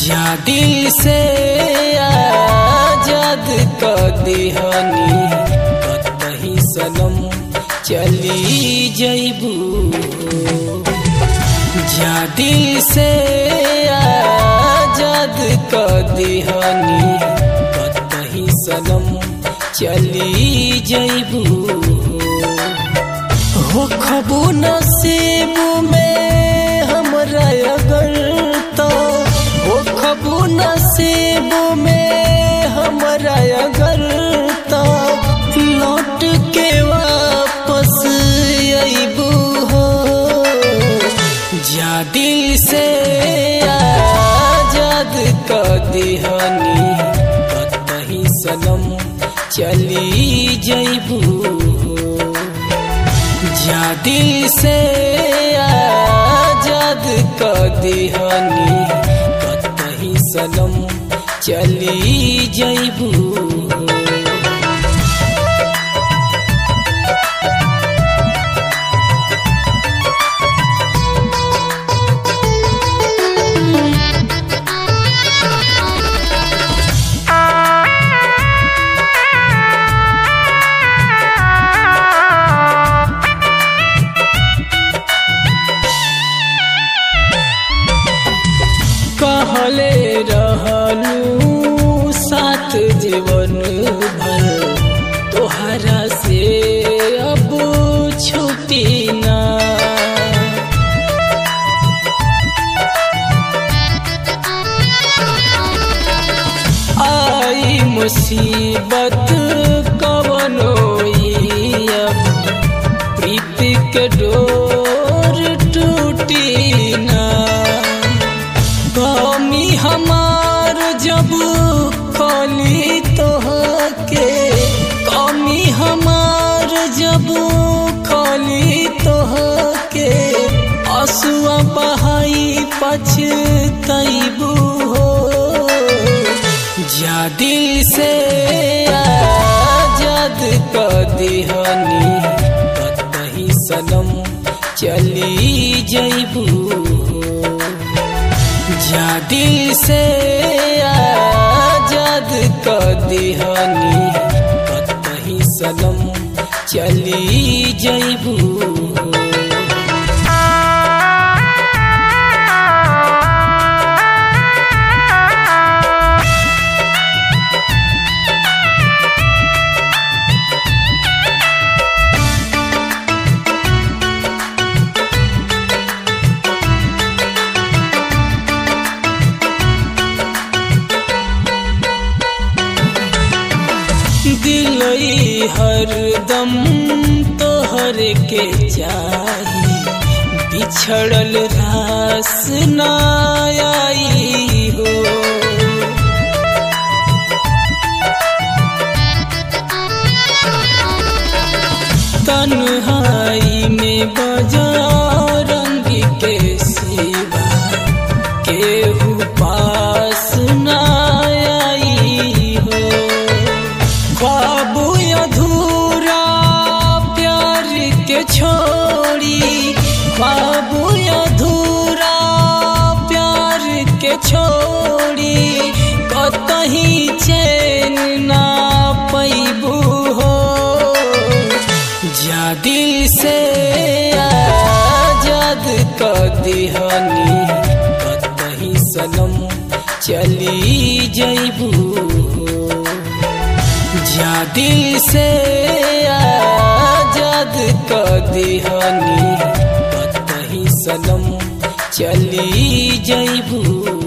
जा दिल से आजाद क दिहनी कतही सनम चली जइबू जा दिल से आजाद क दिहनी कतही सनम चली जइबू हो खबू नसीब में हमरा अगर तो हो खबू नसीब में हमरा अगर तो लौट के वापस अबू हो जा दिल से आजाद क दिहनी कतही सनम चली जइबू जा दिल से आजाद क दिहनी कतही सनम चली जइबू कहले रहलू साथ जीवन भर तोहरा से अब छुटी ना आई मुसीबत कवनो ई अब प्रीत के डोर टूटी ना कमी हमार जब खोली तोहके कमी हमार जब खोली तोहके असुआ बहाई पछतैबू हो जा दिल से आजाद क दिहनी कतही सनम चली जइबू जा दिल से आजाद क दिहनी कतही सनम चली जइबू दिलई हरदम तोहर के चाही बिछड़ल रास ना आई हो तन्हाई में बजा रंग के सिवा केहू पास ना आई हो ख्वाब अधूरा प्यार के छोड़ी ख्वाब अधूरा प्यार के छोड़ी कतही चैन ना पैबू हो जा दिल से आजाद क दिहनी कतही सनम चली जइबू जा दिल से आजाद क दिहनी कतही सनम चली जइबू